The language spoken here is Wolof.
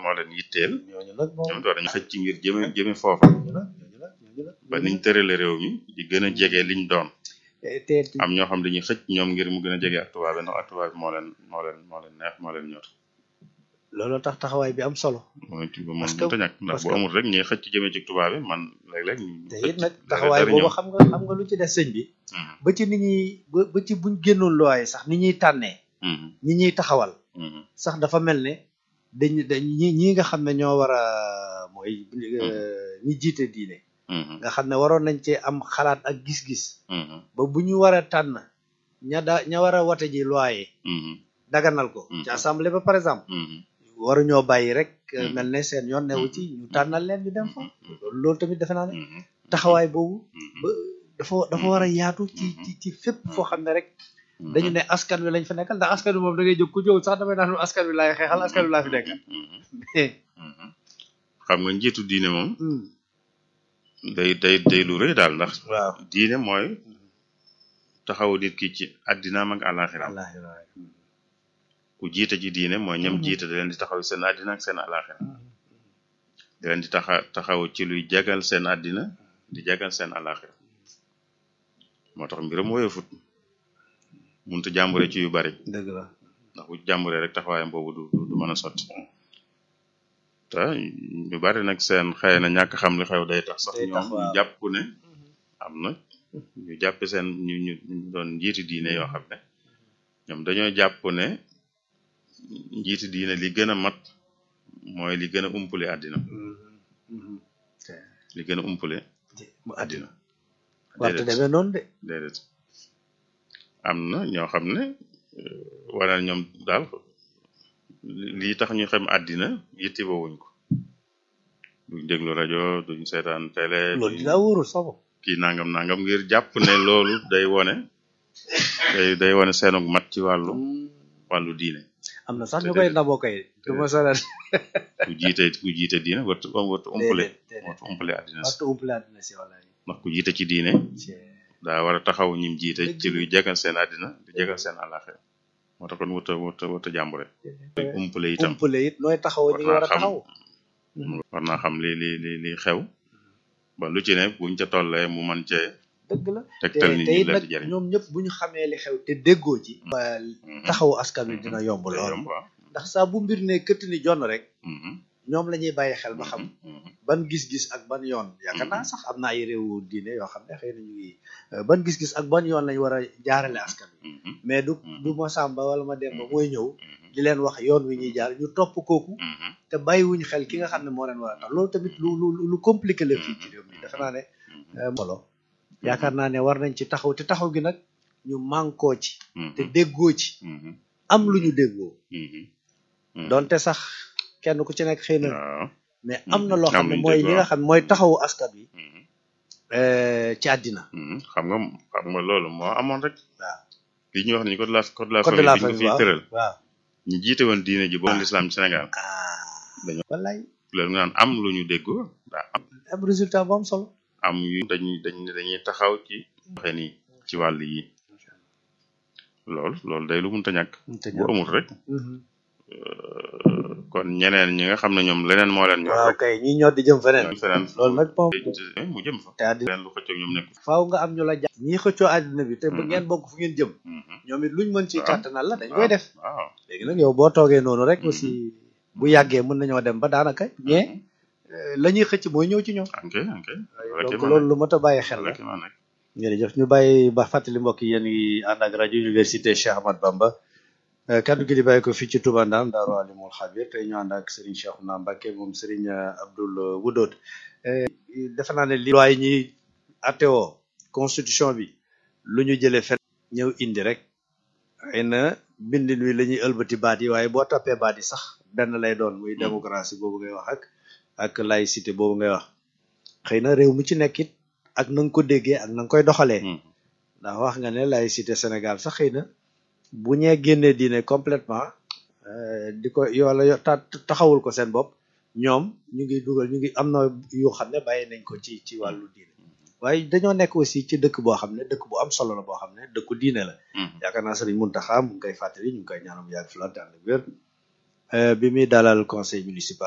moo leen yitteel ñooñu nag moom ñoom war nañu xëcc ngir jëme jëme foofa ñooñu nag ñooñu nag ñooñu nag ba niñ tërale réew mi di gën a jege liñ doon te te am ñoo xam dañuy xëcc ñoom ngir mu gën a jege ak tubaab bi ndax ak tubaab bi moo leen moo leen moo leen neex moo leen ñor loolu tax taxawaay bi am solo mooy ci ba moom Parce que- mënta ñàkk ndax parce bu que- amul rek ñuy xëcc jëme ci tubaab bi man léeg-léeg ñu te xëcc it nag dara- taxawaay dara boobu ñëw. xam nga xam nga lu ci des sëñ bi Mhm, ba ci ni ñuy ba ba ci buñ génnoon looy sax ni ñuy tànnee mhm, ñi ñuy taxawal mhm, sax dafa mel ne dañ dañ ñi ñi nga xam ne ñoo war a mooy euh, ñi jiite diine mhm, nga xam ne waroon nañ cee am xalaat ak gis-gis mhm, ba bu ñu war a tànn ña da ña war a wote ji loi mhm, daganal ko Mhm. ci assemblée ba par exemple mhm, waruñoo bàyyi rek euh, Mhm. mel ne seen yoon newu ci ñu tànnal leen ñu dem fa mhm, loolu loolu tamit defe naa ne mhm, taxawaay boobu mhm, ba dafa dafa war a yaatu ci ci ci fépp foo xam ne rek mhm, dañu ne askan wi lañ fa nekkal ndax askan wi moom da ngay jóg ku jóg sax damay naan askan wi laay xeexal askan wi laa fi nekkal mhm, mais mhm. xam nga njiitu diine moom hmm, day day day lu rëy daal ndax waaw diine mooy taxawu nit ki ci addinaam ak àllaaxiraam wallaahi wallaahi. ku jiite ci diine mooy ñam Mhm. jiite da leen di taxaw seen addina ak seen àllaaxira da leen di taxa taxaw ci luy jagal seen addina di jagal seen àllaaxira moo tax mbiram woyofut munta jàmbure ci yu bari dëgg la ndax bu jàmburee rek taxawaayam boobu du du du mën a sotti te ñu bari nag seen xëy na ñàkk xam li xew day tax sax Day tax, ñoom ñu waaw. jàpp ne am na ñu jàppe seen ñu ñu ñu doon njiiti diine yoo xam ne ñoom dañoo jàpp ne njiiti diine li gën a mat mooy li gën a umpule àddina li gën a umpule mu àddina àddina warte déedéet demee noonu de déedéet am na ñoo xam ne wala ñoom daal li- lii tax ñu xam àddina yitti woowuñ ko duñ déglu rajo duñ seetaan télé loolu duñ dinaa wóorul sama kii nangam nangam ngir jàpp ne loolu day wone day day wone seenug mat ci wàllu wàllu diine am na sax te ñu koy déedéet. naboo kay du ma sonal ku jiite ku jiite diine wartu wartu umpale déedéet déedéet wartu umpale àddina si waxtu umpale àddina si wallaahi ndax ku jiite ci diine daa war a taxaw ñim jiite ci luy jegal seen àddina di jegal seen àllaaxira moo tax kon wuta wuta wuta jàmbure luy umpale itam umpale it nooy taxaw ñi nga war a war naa xam. taxaw war naa xam li li li li xew ba lu ci ne buñ ca tollee mu man cee dëgg la te tegtal nit te ñi it leen nag di jëriñ ñoom ñëpp bu ñu xamee li xew te déggoo ci ba taxawu askan wi dina yomb day lool yomb waaw ndax saa bu mbir ne këtt ni jonn rek Mhm, ñoom la ñuy bàyyi xel ba xam mhm, ban gis-gis ak ban yoon yaakaar naa sax am na ay réewu diine yoo xam ne xëy na ñu ngi euh, ban gis-gis ak ban yoon lañ war a jaarale askan wi mhm, mais du Mhm. du ma sàmba wala ma demba mooy ñëw mhm, di leen wax yoon wi ñuy jaar ñu topp kooku mhm, te bàyyiwuñ xel ki nga xam ne moo leen war a tax loolu tamit lu lu lu compliqué la fii ci réew mi defe naa ne euh, solo yaakaar naa ne war nañ ci taxaw te taxaw gi nag ñu mànkoo ci mhm, te déggoo ci mhm, am lu ñu déggoo mhm, mhm. donte sax kenn ku ci nekk xëy na waaw mais am na loo am xam ne luñ mooy li déggoo. nga xam ne mooy taxawu askan wi mhm, euh, ci àddina mhm. xam nga xam nga loolu moo amoon rek waaw li ñuy wax ni code de la code de la code de la famille bi famille ñu ko fiy waaw tëral waaw ñu jiite woon diine ji boobu l'islam ci Sénégal ah Dañoo- wallaay loolu nga naan am lu ñu déggoo daa am am résultat bu am solo am yu dañuy dañ dañuy taxaw ci waxe nii ci wàll yi loolu loolu day lu munta ñàkk bu amul rek euh, kon ñeneen ñi nga xam ne ñoom leneen moo leen ñor waaw rek kay ñi ñoo di jëm feneen ñoom feneen loolu nag moom mu jëm fa te àddina leneen lu xëccoog ñoom nekk faaw nga am ñu la jàpp ñii xëccoo àddina bi te bu Mhm. ngeen bokk fu ngeen jëm Mhm. ñoom it luñ mën ci Waaw. kàttanal la dañ koy def waaw léegi nag yow boo toogee noonu rek Mhm. aussi bu yàggee mën nañoo dem ba daanaka ñee la ñuy xëcc mooy ñëw ci ñoom ok ok donc loolu lu mat a bàyyi xel la rek ma nekk jërëjëf ñu bàyyi ba fàttali mbokk yi yéen ngi ànd ak rajo université Cheikh Ahmad Bamba Euh, kaddu gi di bàyyi ko fii ci Touba Ndam Daaru Alimul Xabir tey ñu ànd ak Serigne Cheikhouna Mbacké moom Serigne euh, Abdoul Wudoot defe naa ne li loi yi ñuy attewoo constitution bi lu ñu jëlee fen ñëw indi rek xëy na bindin wi la ñuy ëlbati baat yi waaye boo toppee baat yi sax benn lay doon muy démocratie boobu ngay wax ak ak laïcité boobu ngay wax xëy na réew mi ci nekk it ak na nga ko déggee ak na nga koy doxalee Mhm. ndax wax nga ne laïcité Sénégal sax xëy na bu ñee génnee diine complètement euh, di ko wala yo- ta- taxawul ko seen bopp ñoom ñu ngi dugal ñu ngi am na yoo xam ne bàyyi nañ ko ci ci wàllu diine waaye dañoo nekk aussi ci dëkk boo xam ne dëkk bu am solo la boo xam ne dëkku diine la Mhm. yaakaar naa Sëriñ Muntaxa mu ngi koy fàttali ñu ngi koy ñaanal mu yàgg fi lool te ànd ak wér Euh, bi muy dalal conseil municipal